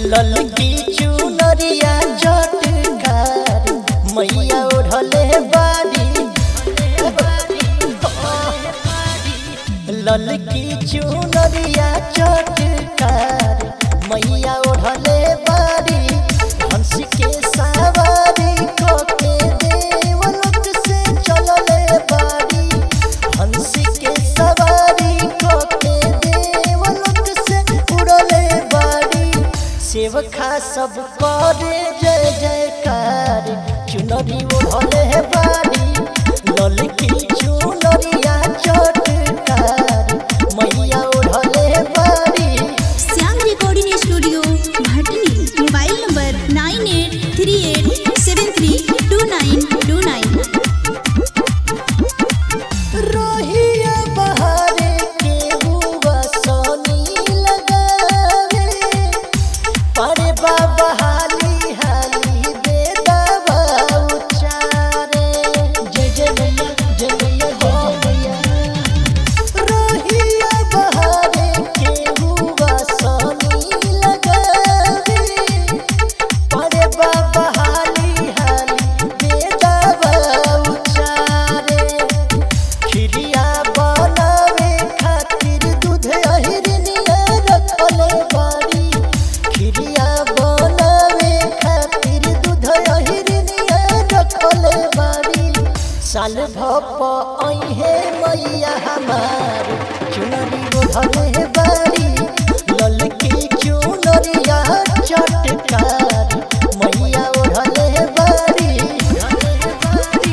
ललकी चुनरिया चटकार मैया ओढ़ले बारी ललकी चुनरिया चटकार मैया ओढ़ले बारी हंसी के सवारी कोके देवलोक से चलले बारी हंसी के सवारी कोके देवलोक से उड़ले बारी सेवखा सब करे जय जयकार चुनरी ओढ़ले बारी ललकी चुनरिया चटकार मैया ओढ़ले बारी Shyam recording studio Bhatni mobile number nine eight three eight seven three two nine two nine रोहिया बहारे के हुआ सोनी लगावे परे बाबा हाली हाली दे दबा उचारे जय जय मैया जय मैया जय जय मैया रोहिया बहारे के हुआ सोनी लगावे परे बाबा हाली हाली दे दबा उचारे खिरिया बनावे खातिर दूध अहिरनिया रखले बारी खिरिया बनावे खातिर दूध अहिरनिया रखले बारी साल भप अहे मैया हमार चुनरी ओढ़ले बारी ललकी चुनरिया चटकार मैया ओढ़ले बारी ओढ़ले बारी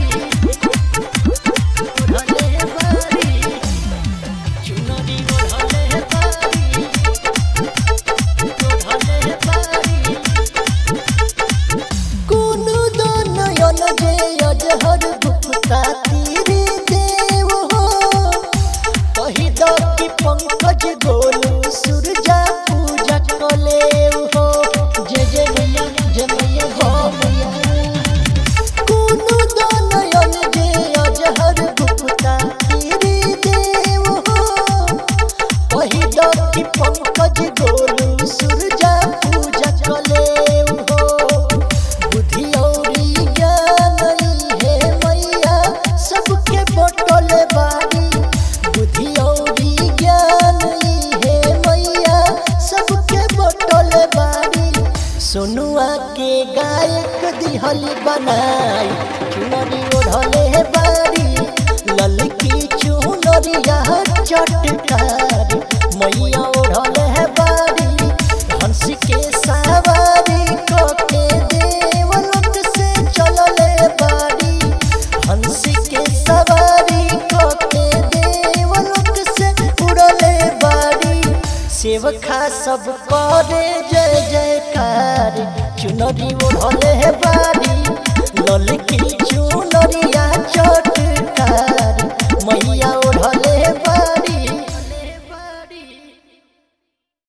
ओढ़ले बारी चुनरी ओढ़ले बारी ओढ़ले बारी कोनो दो नयन जे अजहर गुप्ता तीरे देव हो कही दो कि पंकज गोलू सूरजा पूजा कले हो जय जय मैया जय मैया हो मैया कोनो दो नयन जे अजहर गुप्ता तीरे देव हो कही दो कि पंकज गोलू सूरजा पूजा कले हो बुद्धि औरी ज्ञान है मैया सबके बटले बारी बुद्धि औरी ज्ञान है मैया सबके बटले बारी सोनुआ के गायक दिहली बनाई चुनरी ओढ़ले बारी ललकी चुनरिया चटकार मैया ओढ़ले बारी हंसी के सवारी कोके देवलोक से चलले बारी हंसी के सवारी कोके देवलोक से उड़ले बारी सेवखा सब करे जय जयकार चुनरी ओढ़ले बारी